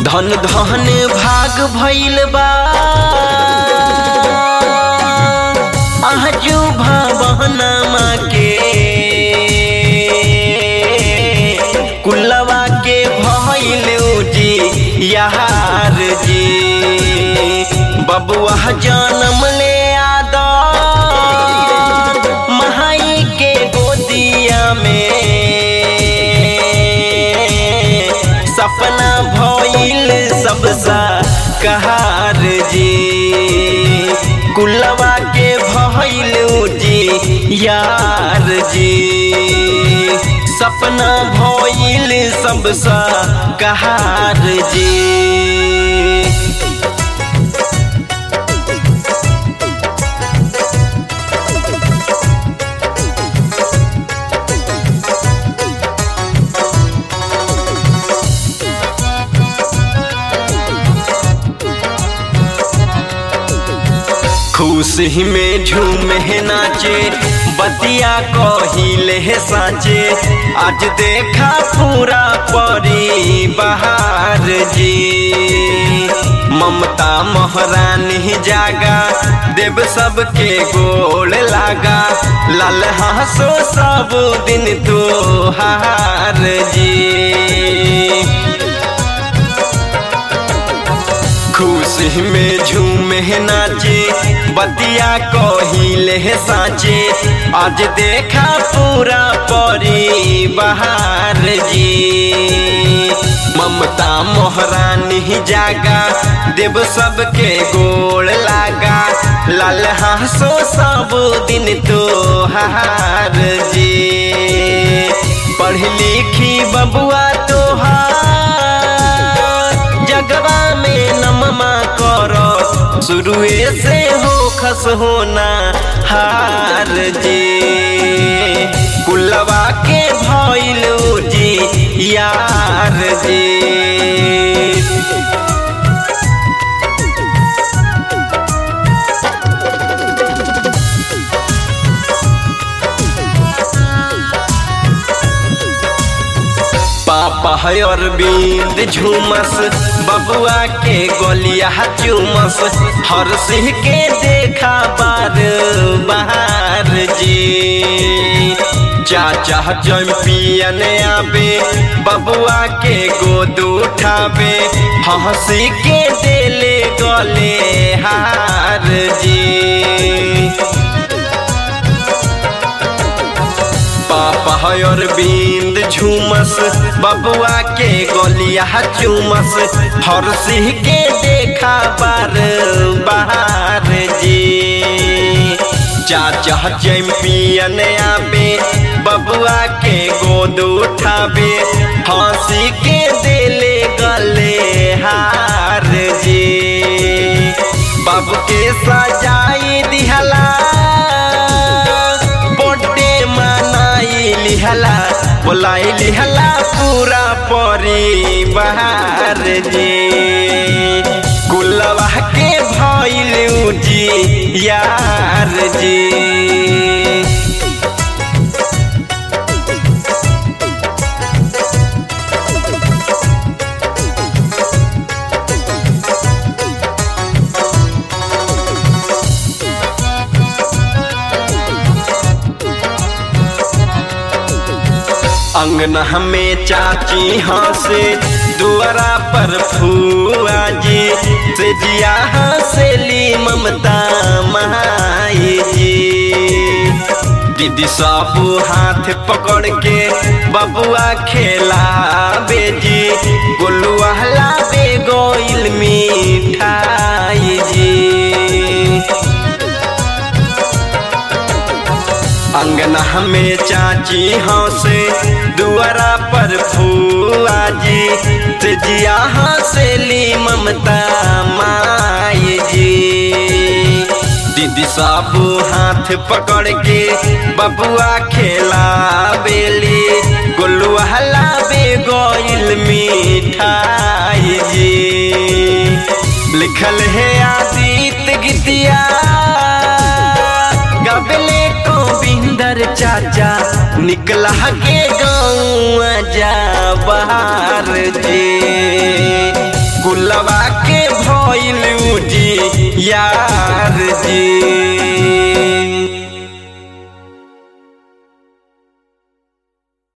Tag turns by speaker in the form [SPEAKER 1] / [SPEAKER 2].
[SPEAKER 1] धन धन भाग भइल बा आजू भवनमा के कुलवा के भइल जी यार जी बबुआ जन्म ले आदा महाई के गोदिया में सपना भइल सबसा कहार जी कुलवा के भइल जी यार जी सपना भइल सबसा कहार जी खुशी में झूमे नाचे बतिया कहिले साचे आज देखा पूरा परी बहार जी ममता महारानी जागा देव सबके गोल लागा लाल हंसो सब दिन तो हार जी खुशी में झूमे नाचे बतिया कहिले साचे आज देखा पूरा परी बहार जी ममता मोहरानी जागा देव सबके गोल लागा लाल हंसो सब दिन तो हार जी पढ़ लिखी बबुआ तोहार जगवा में नममा करो शुरुए से हो खस होना हार जी कुलवा के भइलू जी यार जी पापा है अरविंद झूमस बबुआ के गोलिया चूमस हर सिंह के देखा बार बहार जी चाचा चैंपियन आबे बबुआ के गोद उठाबे हंसी के देले गले हार जी पापा है अरविंद झूमस बबुआ के गोलिया चूमस हर सिंह के देखा बार बहार जी चाचा चैंपियन आबे बबुआ के गोद उठाबे हंसी के देले गले हार जी बाबू के सजाई दिहला लिहला बोलाई लिहला पूरा परिवार जी कुलवा के भइल जी यार जी अंगना में चाची हंसे दुआरा पर फुआ जी से जिया हंसेली ममता माई जी दीदी सब हाथ पकड़ के बबुआ खेला बेजी गोलुआ लाबे गोइल मिठाई जी अंगना में चाची हंसे दुआरा पर फुआ जी जिया हंसेली ममता माई जी दीदी सब हाथ पकड़ के बबुआ खेला बेली गोलुआ लाबे गोइल मिठाई जी लिखल है आदित गीतिया गबले गोविंदर चाचा निकला के गाँव जा बाहर जी कुलवा के भइल जी यार जी